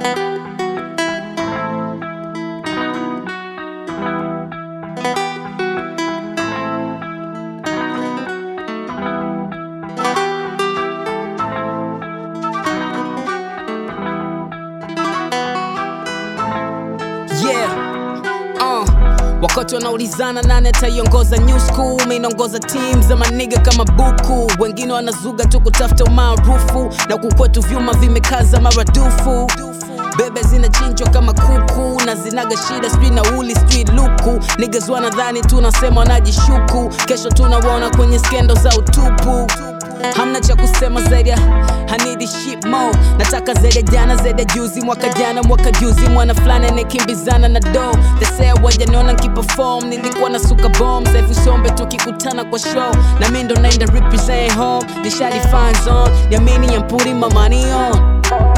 Yeah. Uh. Wakati wanaulizana nani ataiongoza new school, mimi naongoza team za maniga kama buku, wengine wanazuga tu kutafuta umaarufu, na kukwetu vyuma vimekaza maradufu bebe zinachinjwa kama kuku na zinaga shida, sijui nauli sijui luku. Niggas wanadhani tunasema wanajishuku, kesho tunawaona kwenye skendo za utupu. Hamna cha kusema zaidi ya I need this shit more. Nataka zaidi ya jana, zaidi ya juzi, mwaka jana, mwaka juzi, mwana fulani anakimbizana na do. They say wajaniona nkiperform, nilikuwa na suka bomb. Sasa hivi sombe tukikutana kwa show, na mimi ndo naenda represent home. Nishadi fine zone, yamini I'm putting my money on.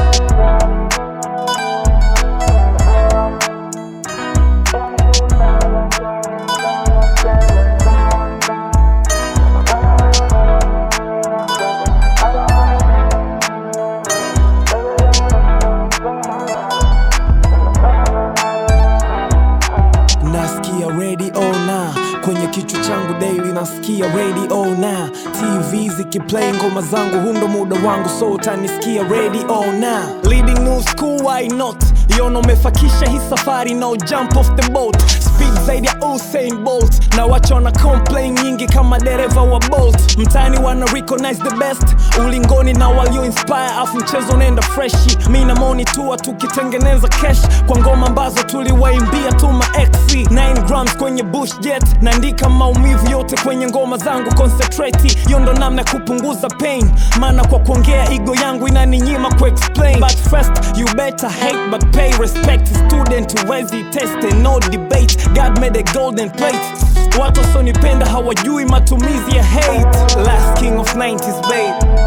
nasikia radio na kwenye kichwa changu daily nasikia radio na tv zikiplay ngoma zangu hundo muda wangu so utanisikia radio na leading new school why not yona umefakisha hii safari no jump off the boat speed zaidi ya Usain Bolt na wacha wana complain nyingi kama dereva wa Bolt mtaani wana recognize the best ulingoni na walio inspire afu mchezo unaenda freshi mi na moni tua tukitengeneza cash kwa ngoma ambazo tuliwaimbia tu ma XC 9 grams kwenye bush jet naandika maumivu yote kwenye ngoma zangu concentrate hiyo ndo namna ya kupunguza pain maana kwa kuongea ego yangu inaninyima kuexplain but first you better hate but pay respect student huwezi test no debate god made a golden plate watu wasonipenda hawajui matumizi ya hate last king of 90s babe